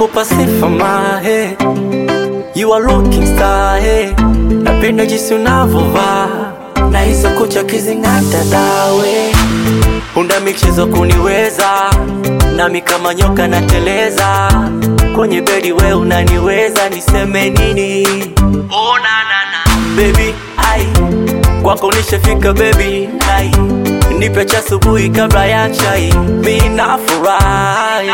nakupa sifa mahe, you are looking star hey. Napenda jinsi unavovaa na hizo kucha kizing'ata dawe, una michezo kuniweza, nami kama nyoka nateleza kwenye bedi, we unaniweza, niseme nini? Oh, na, na, na. Baby, ai kwako nishafika baby, ai nipe cha asubuhi kabla ya chai, mi nafurahi.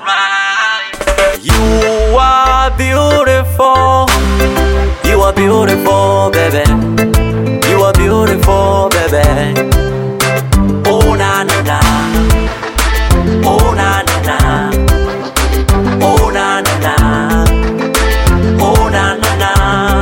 You are beautiful, you are beautiful baby, you are beautiful baby. Oh na na na, oh na na na, oh na na na, oh na na na.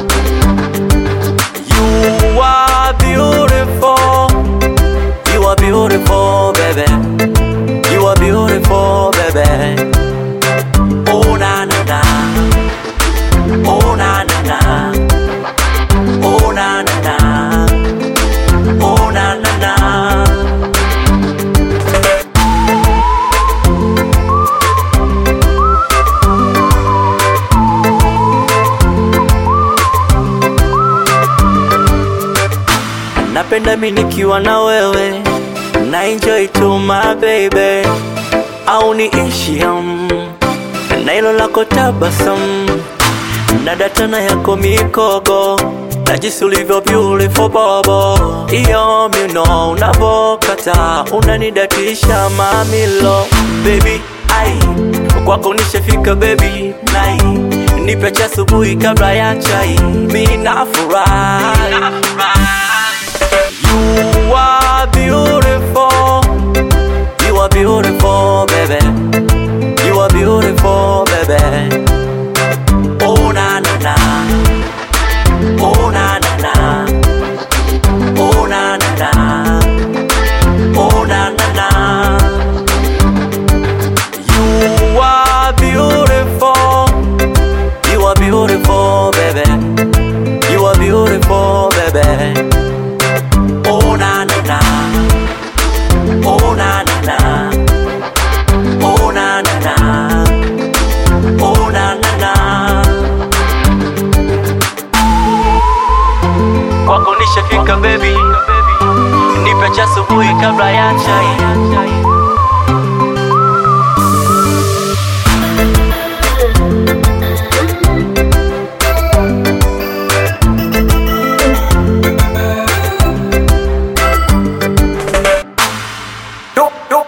You are beautiful, you are beautiful baby, you are beautiful baby. Oh na na na, oh na na na, oh na na na, oh na na na. Napenda mi nikiwa na wewe na enjoy to my baby, au niishi um, na hilo lako tabasamu na datana yako mikogo na jinsi ulivyo beautiful bobo, iyo miuno unavokata unanidatisha mamilo baby, ai kwako nishafika baby, nai nipe cha asubuhi kabla ya chai, mi nafurahi. You are beautiful, you are beautiful baby, you are beautiful baby. Oh na na na, oh na na na, oh na na na, oh na na na. You are beautiful, you are beautiful baby, you are beautiful baby. Oh na na na, oh na na na, oh na na na, oh na na na. Kwako nishafika baby, nipe cha asubuhi kabla ya chai. Do, do,